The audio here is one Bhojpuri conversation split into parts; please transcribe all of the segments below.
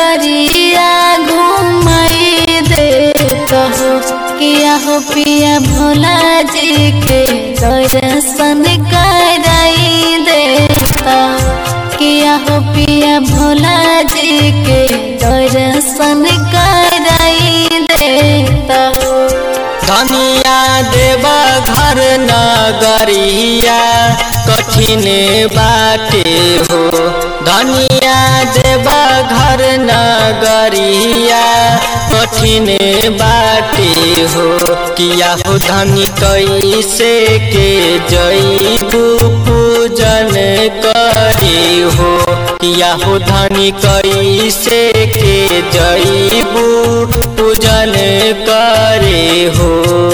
नगरिया घुमाई देता हो किया हो पिया भोला जी के दर्शन कराई देता किया हो पिया भोला जी के दर्शन कराई देता हो धनिया देवा घर नगरिया कठिन बाटे हो धनिया देवा घर नगरिया कठिन बाटे हो किया हो धनी कैसे के जईबू पूजन करे हो किया हो धनी कैसे के जईबू पूजन करे हो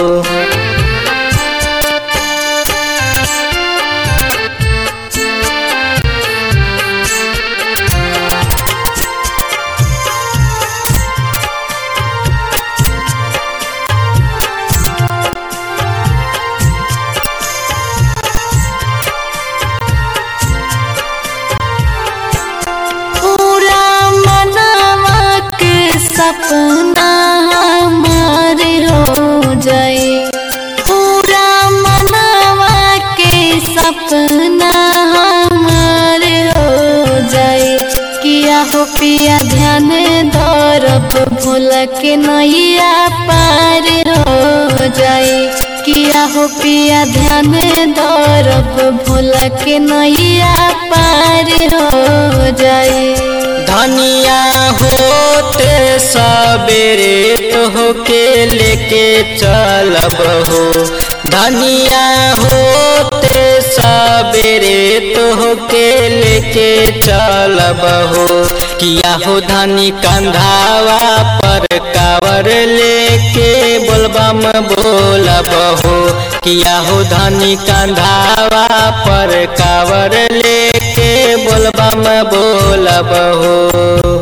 पूरा मनवा के सपना हमार हो जाए पूरा मनवा के सपना हमार हो जाए किया हो पिया ध्यान दौरब भूल के नैया पार हो जाए किया हो पिया ध्यान दौरब भूल के नैया पार हो जाए धनिया होते सबेरे तो के लेके चलब हो धनिया होते सबेरे तो के लेके चलब हो किया हो धनी कंधावा पर कावर लेके बोलबम बोलब हो किया हो धनी कंधावा पर कावर लेके बोलबम बोलब हो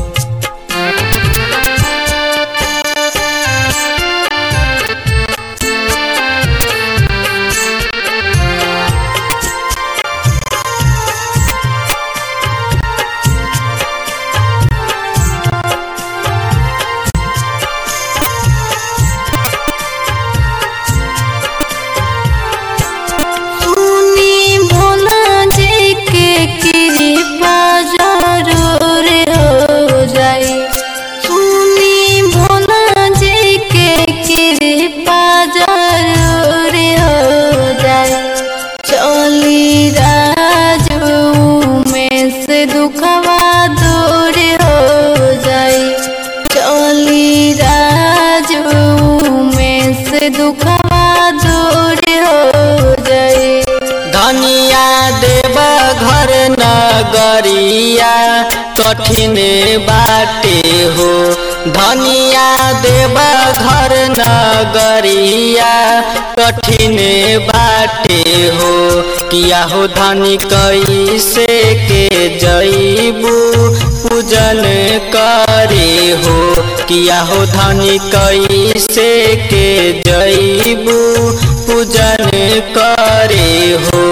सुनी भोला जी के कृपा जरूर हो जाए सुनी भोला जी के कृपा जरूर हो जाए चली राजू में से दुखवा दूर हो जाए चली राजू में से दुखवा दूर हो जाए धनिया देव घर नगरिया कठिन बाटे हो धनिया देव घर नगरिया कठिन बाटे हो किया हो धनी कैसे के जईबू पूजन करे हो किया हो धनी कैसे के जईबू पूजन करे हो